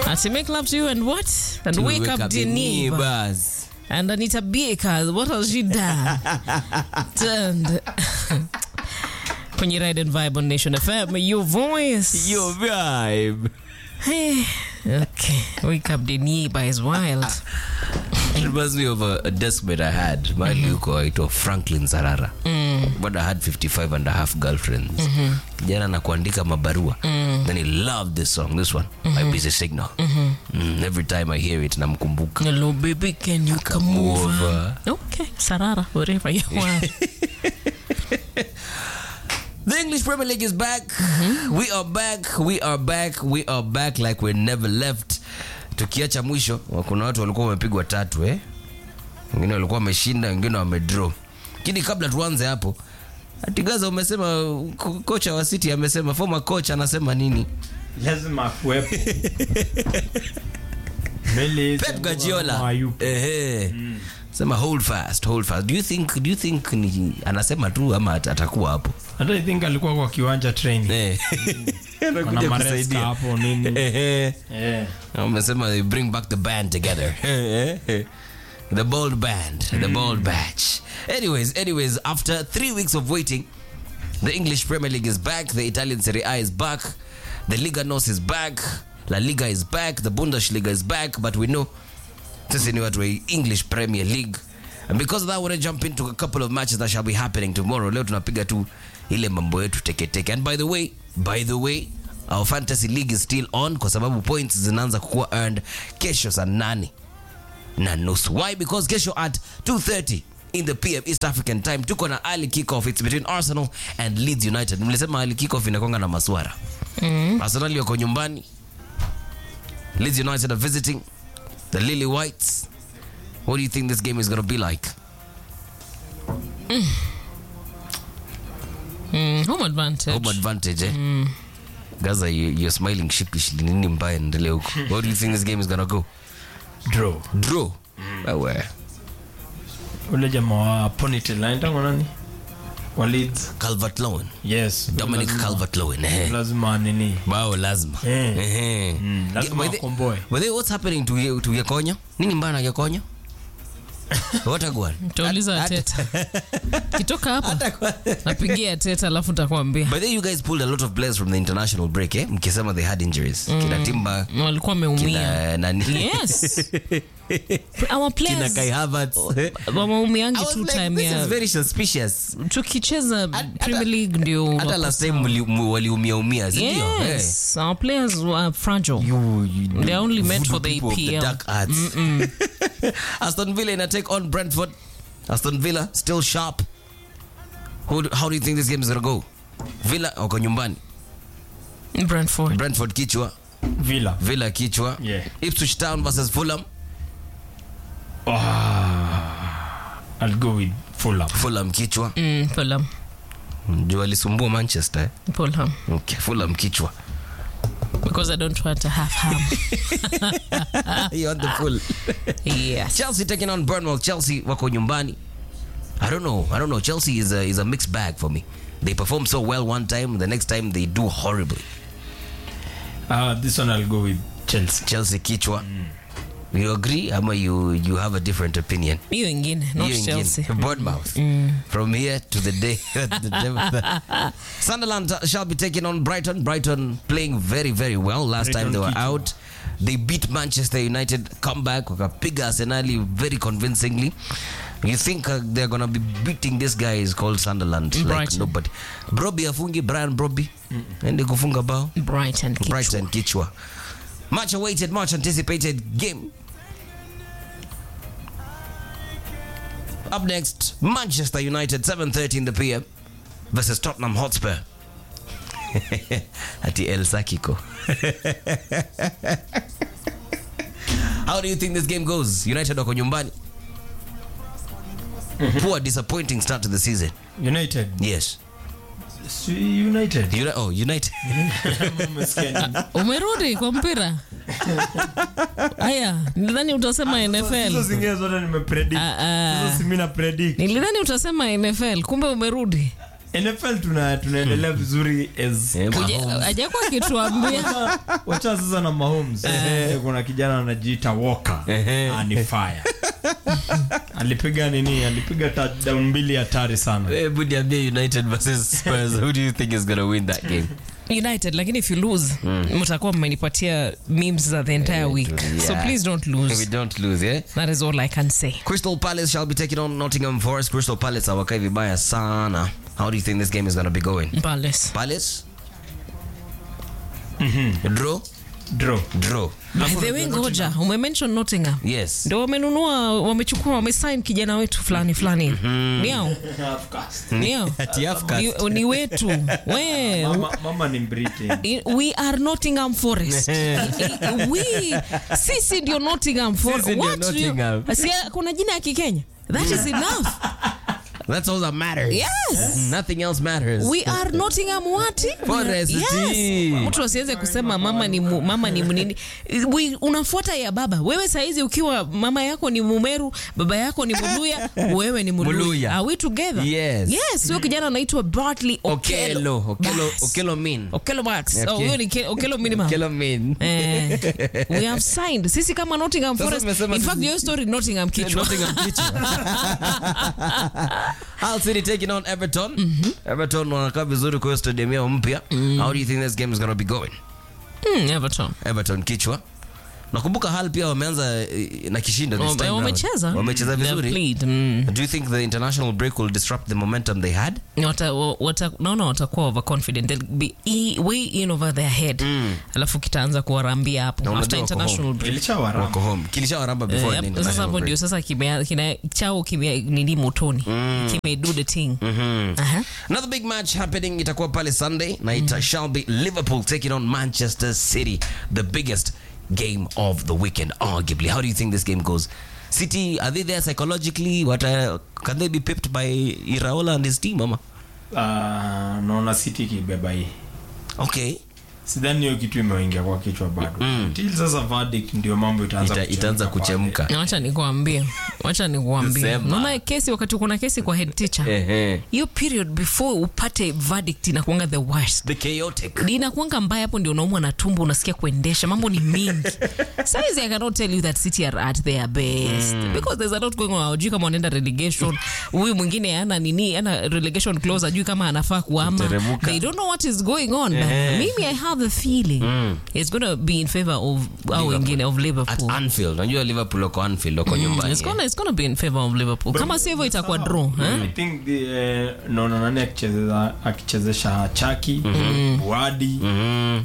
Ati make love to you and what? And To wake, up, the neighbor. neighbors. And Anita Baker, what has she done? Turned. Kwenye Ride and Vibe on Nation FM, your voice. Your vibe. Hey, okay, wake up the neighbor is wild. It reminds me of a, a deskmate I had. Mahali huko aitwa Franklin Sarara. But I had 55 and a half girlfriends. Kijana na kuandika mabarua. Then he loved this song, this one. My busy signal. Mm, every time I hear it, namkumbuka. Hello, baby, can you come, Come over? over. Okay, Sarara, wherever you are. The English Premier League is back. We are back. We are back. We are back like we never left. Tukiacha mwisho, kuna watu walikuwa wamepigwa tatu eh? Wengine walikuwa wameshinda, wengine wamedraw. Lakini kabla tuanze hapo, Atigaza umesema ko- kocha wa City amesema former coach anasema nini? lazima akuwepo Mbele hizi Pep ambao Guardiola. hayupo. Ehe. Sema hold fast, hold fast. Do you think do you think ni anasema tu ama at- atakuwa hapo? hata i think alikuwa kwa kiwanja training Eh. Kuna Anakuja Maresca kusaidia. hapo nini Ehe. Eh. Wamesema they bring back the band together. the bold band, the bold batch. Anyways, anyways, after three weeks of waiting, the English Premier League is back, the Italian Serie A is back, the Liga NOS is back, La Liga is back, the Bundesliga is back, but we know sisi ni watu wa English Premier League. And because of that, I want to jump into a couple of matches that shall be happening tomorrow. Leo tunapiga tu ile mambo yetu teke teke. And by the way, by the way, our fantasy league is still on kwa sababu points zinaanza kuwa earned kesho saa nane na nusu. Why? Because kesho at 2:30 in the PM East African time tuko na early kickoff. It's between Arsenal and Leeds United. Mlisema early kickoff inakonga na maswara. Arsenal wako nyumbani. Leeds United are visiting the Lily Whites. What do you think this game is going to be like? Mm, home advantage. Home advantage, eh? Gaza, you, you're smiling sheepishly. Nini mbaya endelea huko? What do you think this game is going to go? draw Draw. Wewe. ule jamaa wa ponytail anaitwa nani wa Leeds Calvert-Lewin. yes Dominic lazima- Calvert-Lewin. Eh. lazima nini bao lazima Eh. Ehe. Mm, lazima By the- wakomboe. by the way, what's happening to Ye- to Yekonya nini mbaya na Yekonya what a gwan Utauliza Teta. Kitoka hapa napigia Teta alafu nitakwambia. by the way you guys pulled a lot of players from the international break eh mkisema they had injuries kina Timba Walikuwa wameumia. kina nani Yes. Our kina players Kai Havertz wameumiangi I was tu like, time this is ya very suspicious tukicheza Hata- Premier League ndio hata wako last time sawa. mli- mu- waliumia umia si ndio Eh. Yes, our players were fragile. You- you- They're only meant voodoo for the people of EPL. dark arts. Aston Villa ina take on Brentford. Aston Villa still sharp. Who, do- how do you think this game is gonna go? Villa wako nyumbani. Brentford. Brentford kichwa, Villa Villa kichwa. Yeah. Ipswich Town versus Fulham. I'll go with Fulham Fulham kichwa. Mm, Fulham. Juu alisumbua Manchester. eh? Fulham. Okay, Fulham kichwa. Because I don't want to have ham. You want the full. yes. Chelsea taking on Burnwell. Chelsea wako nyumbani. I don't know. I don't know. Chelsea is a, is a mixed bag for me. They perform so well one time, the next time they do horribly. uh, this one I'll go with Chelsea Chelsea kichwa. You agree ama you you have a different opinion? Hiyo ingine, not Hiyo ingine. Chelsea. Bournemouth. From here to the day. the devil- Sunderland shall be taking on Brighton. Brighton playing very very well. Last time Brighton they were kichwa. out. They beat Manchester United, come back, wakapiga Arsenali very convincingly. You think uh, they're gonna be beating this guy is called Sunderland like Brighton. nobody. Broby afungi Brian Broby. Ende kufunga bao. Brighton. Kichwa. Brighton kichwa. Much awaited, much anticipated game. Up next, Manchester United, 7.30 in the PM versus Tottenham Hotspur. Ati El Sakiko. How do you think this game goes? United wako nyumbani. Poor disappointing start to the season. United Yes. Si United Uni- oh, United. Umesikia nini? Umerudi kwa mpira? Aya, nilidhani utasema Hizo NFL. zingine zote nimepredict Ah, ah. hizo si mimi na predict Nilidhani utasema NFL, kumbe umerudi. nfl tuna tunaendelea vizuri as Eh, Kuja- Mahomes. hajakuwa akituambia wacha sasa na mahomes eh, kuna kijana anajiita walker Ehe. Ah, ni fire alipiga nini alipiga touchdown mbili hatari sana Eh, Budi ambia United versus Spurs. Who do you think is gonna win that game? united lakini if you lose mtakuwa mmenipatia memes za the entire week so Yeah. please don't We lose don't lose, yeah? that is all i can say Crystal Palace shall be taking on Nottingham Forest. Crystal Palace hawakai vibaya sana. How do you think this game is gonna be going? Palace. Palace? Draw? draw Draw. By the way ngoja umemention nottingham Yes. ndo wamenunua wamechukua wamesign kijana wetu fulani fulani niao niao Ati Afcast. ni, ni wetu we mama, mama ni britain I- we are nottingham forest we sisi ndio nottingham forest Sisi ndio What do you- Nottingham. Si, kuna jina ya kikenya that is enough That's all that matters. yes Nothing else matters. we are nottingham what Forest yes. team. mtu asiweze kusema mama ni mu, mama ni nini we, unafuata ya baba wewe saizi ukiwa mama yako ni mumeru baba yako ni muluya wewe ni muluya, Muluya. are we together Yes. yes huyo kijana anaitwa Bartley Okelo. Okelo Okelo. Bas. Okelo mean. Okelo Max Okay. oh huyo ni Ke- Okelo minimum Okelo mean. Eh, we have signed sisi kama Nottingham Sasa Forest umesema in fact sisi- your story Nottingham kichwa Nottingham kichwa. Hull City taking on Everton. Everton wanakaa vizuri kwa hiyo stadium yao mpya. How do you think this game is going to be going? mm, Everton Everton kichwa. Nakumbuka Hull pia wameanza eh, na kishindo this Wame- time round. wamecheza Wamecheza They've vizuri. played, mm. Do you think the international break will disrupt the momentum they had? wata, wata, naona watakuwa overconfident They'll be e, way in over their head alafu kitaanza kuwarambia hapo Na after unajua wako international home. break ilichawarama Wako home. Kilishawaramba before Eh, the sasa international hapo ndio break. sasa kimea- kina chao kime nini motoni kime do the thing Aha. Another big match happening itakuwa pale Sunday na it shall be Liverpool taking on Manchester City, the biggest game of the weekend arguably. How do you think this game goes? City are they there psychologically? What uh, can they be pipped by Iraola and his team, mama? Ah, naona city ikibeba hii Okay. sidhani hiyo kitu imeingia kwa kichwa bado Till sasa verdict ndio mambo itaanza Ita, itaanza pale. kuchemka. Na wacha nikuambie wacha nikuambie Sema. naona kesi wakati kuna kesi kwa head teacher Ehe. hiyo period before upate verdict inakuanga the worst The chaotic. inakuanga mbaya hapo ndio unaumwa na tumbo unasikia kuendesha mambo ni mingi saizi i cannot tell you that city are at their best because there's a lot going on ajui kama wanaenda relegation huyu mwingine ana nini ana relegation clause ajui kama anafaa kuama Kuteremuka. they don't know what is going on but mimi i have the feeling it's going to be in favor of au wengine of At liverpool Anfield. Unajua Liverpool wako Anfield, wako nyumbani. it's gonna, it's gonna be in favor of liverpool kama si hivyo itakuwa draw eh? I think the, eh, naona nani akichezeza akichezesha chaki buadi Mhm.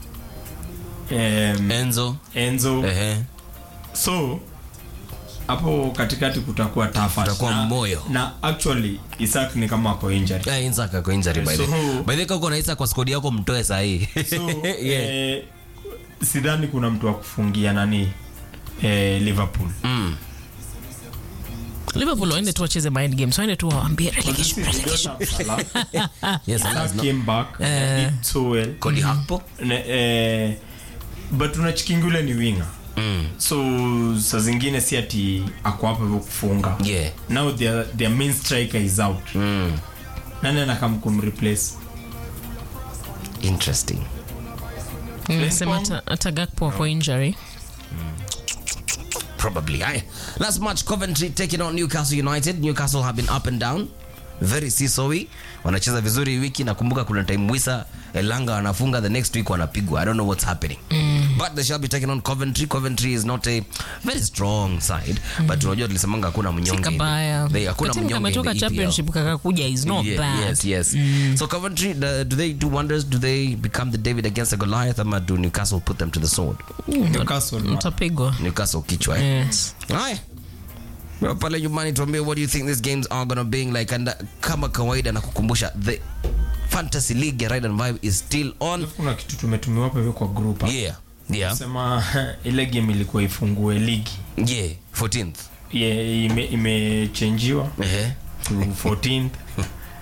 em, Enzo. enzo Ehe. so hapo katikati kutakuwa tafa Kutakuwa na, moyo. na actually isak ni kama ako injury Yeah, Isaac ako injury by the So- by the way, uko na Isaac kwa squad yako mtoe sahi. so Yeah. eh, sidhani kuna mtu wa kufungia nani eh, liverpool Mm. liverpool waende tu wacheze mind games waende tu waambie relegation relegation Yes, Salah no. came back did so well Cody Gakpo. Ne- eh, but unachikingule ni winga Mm. so saa zingine si ati ako hapo hivyo kufunga Yeah. now their, their main striker is out Mm. nani anakam kumreplace Interesting. Nimesema hata- hata Gakpo ako injury Probably. Aye. Last match, Coventry taking on Newcastle United. Newcastle have been up and down. Very seesawy. Wanacheza vizuri hii wiki. Nakumbuka kuna time Wisa Elanga wanafunga the next week wanapigwa. I don't know what's happening. But they shall be taking on Coventry. Coventry is not a very strong side. But unajua tulisemanga hakuna mnyonge. kabaya They- Hakuna Katimu mnyonge in kametoka the EPL. championship kakakuja is not Ye- bad Yes, yes. So Coventry, the, do they do wonders? Do they become the David against the Goliath? Ama do Newcastle put them to the sword? Newcastle mtapigwa Newcastle kichwa. eh? yes. Haya. Well, pale nyumbani tuambie what do you think these games are gonna be like and uh, kama kawaida na kukumbusha the fantasy league ya ride and vibe is still on kuna kitu tumetumiwa hapa hivyo kwa group hapa. yeah yeah sema ile game ilikuwa ifungue ligi yeah 14th Ye- ime- imechenjiwa ehe to 14th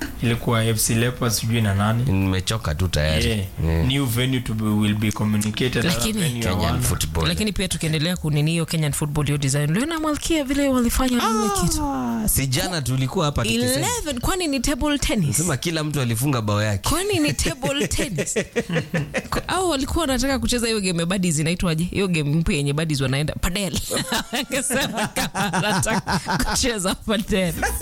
ilikuwa fc leopards sijui na nani nimechoka tu tayari yeah. Yeah. new venue to be, will be communicated Lakini- Other venue Kenyan hawana. football lakini pia tukiendelea kunini hiyo kenyan football hiyo design uliona malkia vile walifanya ile kitu Ah, si jana tulikuwa hapa tukisema 11 kwani ni table tennis sema kila mtu alifunga bao yake kwani ni table tennis Kwa- au walikuwa wanataka kucheza hiyo game ya buddies inaitwaje hiyo game mpya yenye buddies wanaenda padel akasema kama anataka kucheza padel